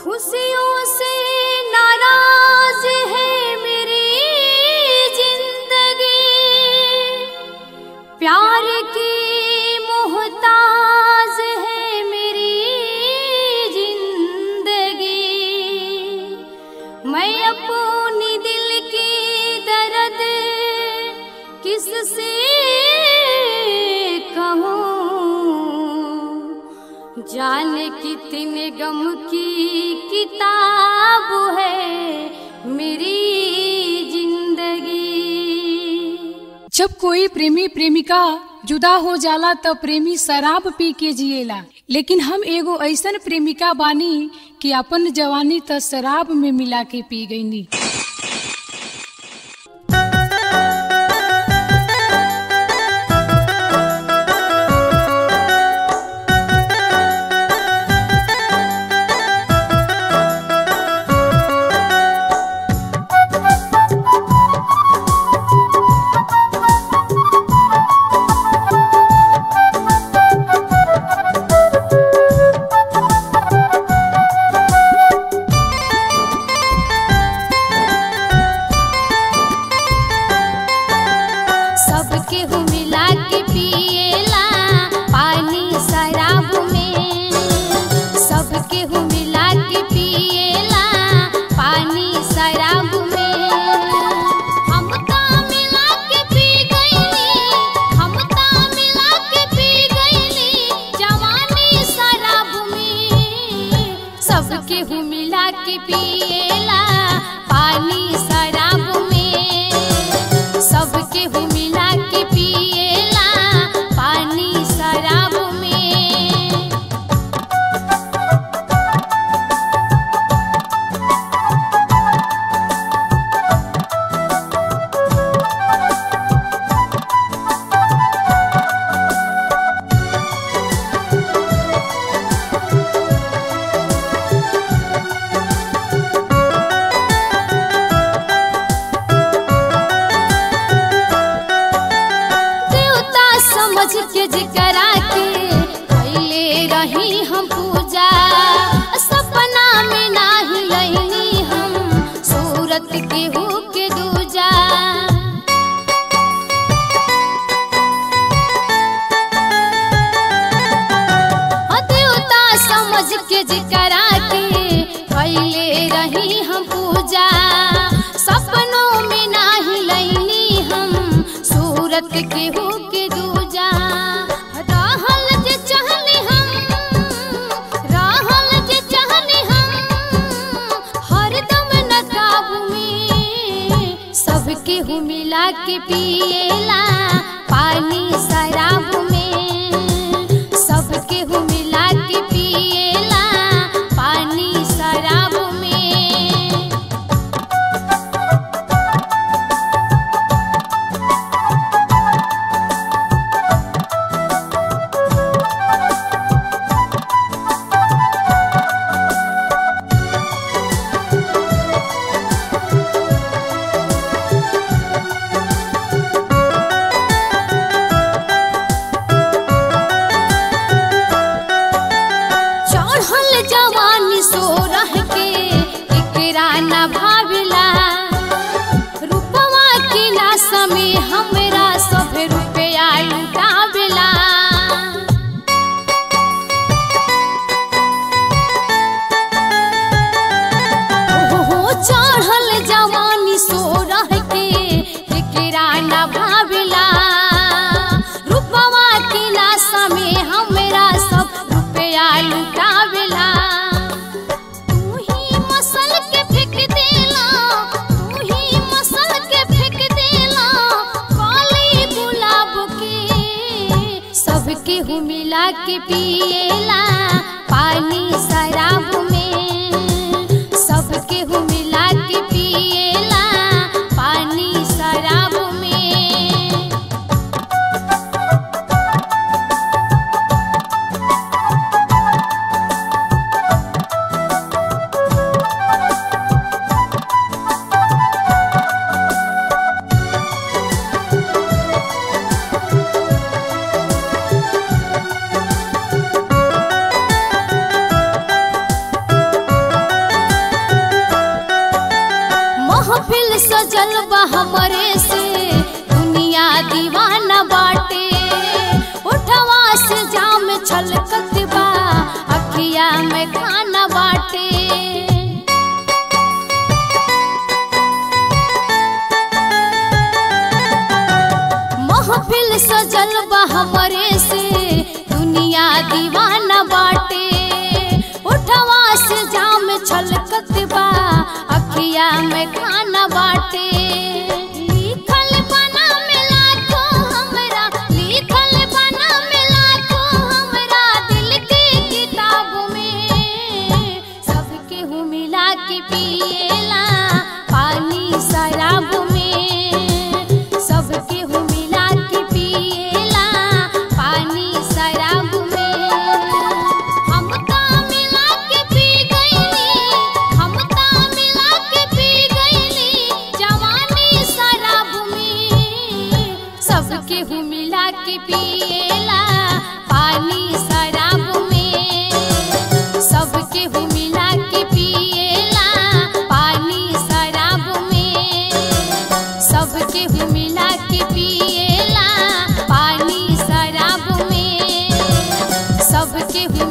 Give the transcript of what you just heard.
खुशियों से नाराज है मेरी जिंदगी प्यार की मोहताज है मेरी जिंदगी मैं अपनी दिल की दर्द किससे कहूँ जाने कितने गम की किताब है मेरी जिंदगी जब कोई प्रेमी प्रेमिका जुदा हो जाला त प्रेमी शराब पी के जिएला लेकिन हम एगो ऐसन प्रेमिका बानी कि अपन जवानी त शराब में मिला के पी गईनी सबके हूँ मिला के पिएला पानी शराब में सबके हूँ मिला के पिएला पानी शराब में हम ता मिला के पी गईली हम ता मिला के पी गईली जवानी शराब में सबके हूँ मिला के पिएला पानी शराब में सबके हूँ मिला के पिएला पानी शराब में देवता समझ के जिकरा के कैले रही हम पूजा सपना में नाही लैनी हम सूरत के हो के दूजा देवता समझ के जिकरा के कैले रही हम पूजा सपनों में नाही लैनी हम सूरत के हो के दूजा रहल जे चाहनी हम रहल जे चाहनी हम हरदम न काबू में सबके हूँ मिला के पिएला पानी शराब में सबके हूँ मिला के पिएला पानी शराब में चढ़ल जवानी सो रह के एकरा न भाविला रूपवा के नासा में हमरा सब रुपया लुटावेला हो चढ़ल जवानी सो रह के एकरा न भाविला रूपवा के नासा में हमरा सब रुपया लुटावेला तू ही मसल के फेंक देला तू ही मसल के फेंक देला काली गुलाब के सबके हूँ मिला के पिएला पानी शराब में सबके हूँ मिला के पिएला पानी शराब में छलकत बा अखिया में खाना बाटे महफिल सजल बा हमरे से दुनिया दीवाना बाटे उठवा से जाम छलकत बा अखिया में खाना बाटे लिखल बना मिला तो हमरा लिखल बना मिला तो हमरा दिल के किताब में सबके हूँ मिला के पिएला पानी शराब में सबके हूँ मिला के पिएला पानी शराब में हम ता मिला के पी गईली हम ता मिला के पी गईली जवानी शराब में सबके हूँ मिला के पिएला पानी शराब में सबके हूँ मिला के पिएला पानी शराब में सबके हूँ मिला के पिएला पानी शराब में सबके हूँ